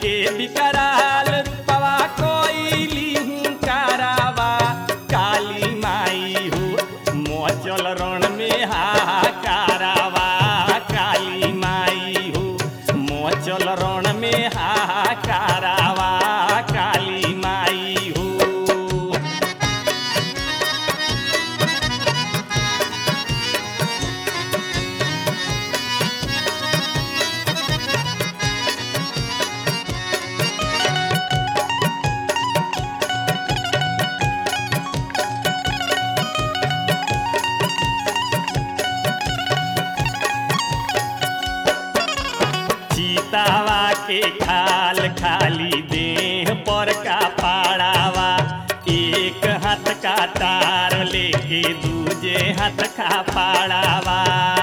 के विकराल रूपवा कोइली हुंकारावा काली माई हो मोचल रण में हाहाकारावा काली माई हो मोचल रण में हाहाकारावा काली माई हो चीतावा के खाल खाली देह पर का पाड़ावा एक हाथ का तार लेके दूजे हाथ का पाड़ावा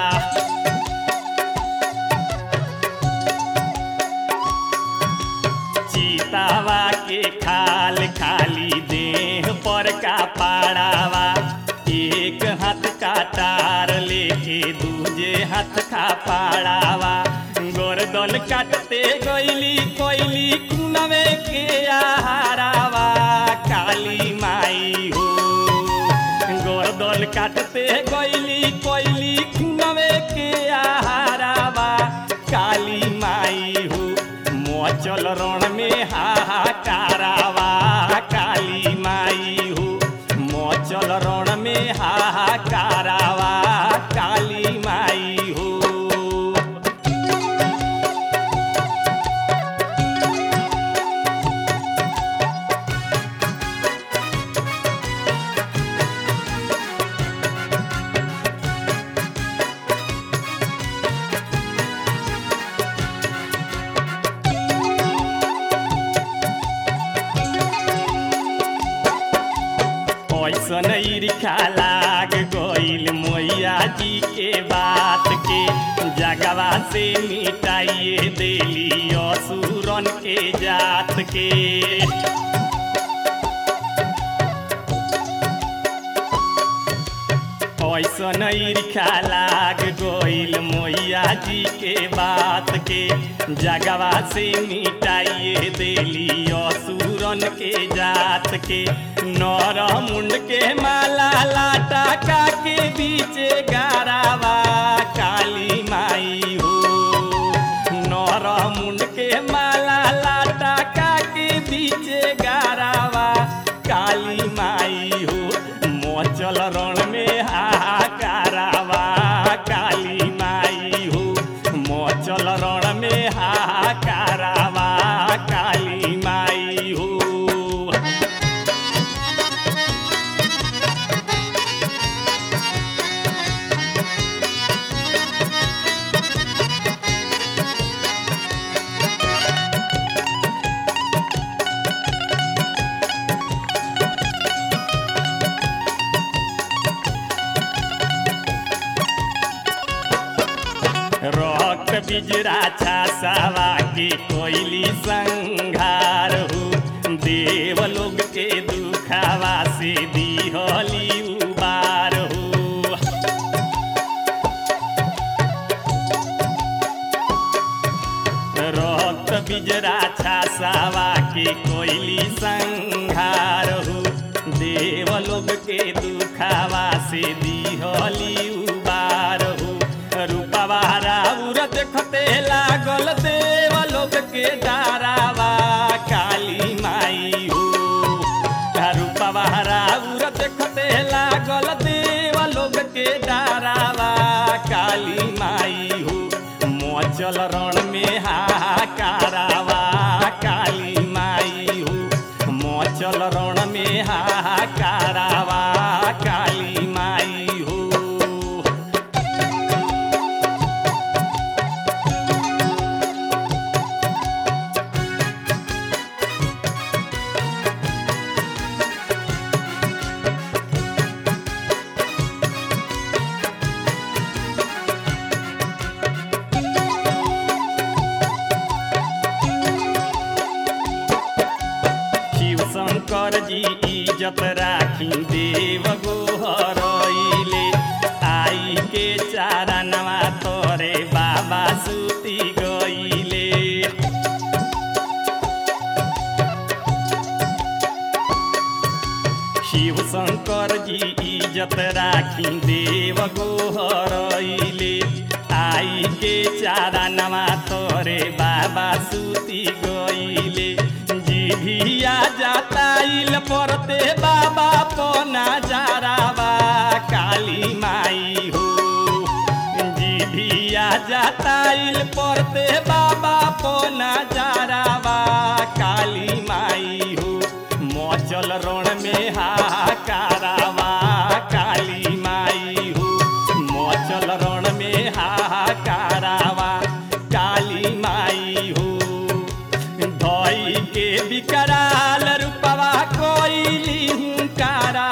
चीतावा के खाल खाली देह पर का पाड़ावा एक हाथ का तार लेके दूजे हाथ का पाड़ावा गोरदल काटते गईली कोइली कुनवे के आहारावा काली माई हो गोरदल काटते गईली कोइली कुनवे के आहारावा काली माई हो मोचल रण में हाहाकारावा काली माई हो मोचल रण में हाहाकारावा काली माई हो ऐसन ईर्खा लाग गईल मैया जी के बात के जगवा से मिटाइए देली असुरन के जात के ऐसन ईर्खा लाग गईल मैया जी के बात के जगवा से मिटाइए देली असुरन के जात के नर मुंड के माला लाटा का के बीचे गारावा काली माई हो नर मुंड के माला लाटा का के बीचे गारावा काली माई हो मोचल रण में हाहाकारावा काली माई हो मोचल रण में हाहाकारावा काली माई हो रक्त बिजरा छासावा के कोइली संघार हो देव लोग के दुखावा से दिहली उबार हो रक्त बिजरा छासावा के कोइली संघार हो देव लोग के दुखावा से दिहली उबार हो रूपवा राउर देखते लागल देव लोग के डारावा काली माई हो रूपवा राउर देखते लागल देव लोग के डारावा काली माई हो मोचल रण में हाहाकारावा काली माई हो मोचल रण में हाहाकारावा काली माई हो शिव शंकर जी इज्जत राखी देव गोहरैले आई के चारणवा तोरे बाबा सुती गईले इज्जत राखी देव गोहरैले आई के चारा नवा तोरे बाबा सूती गईले जिभिया जाताइल परते बाबा पना जाराबा काली माई हो जिभिया जाताइल परते बाबा पना जाराबा काली माई हो मचल रण में हाहाकारावा काली माई हो मचल रण में हाहाकारावा काली माई हो धई के विकराल रूपवा कोइली हुंकारा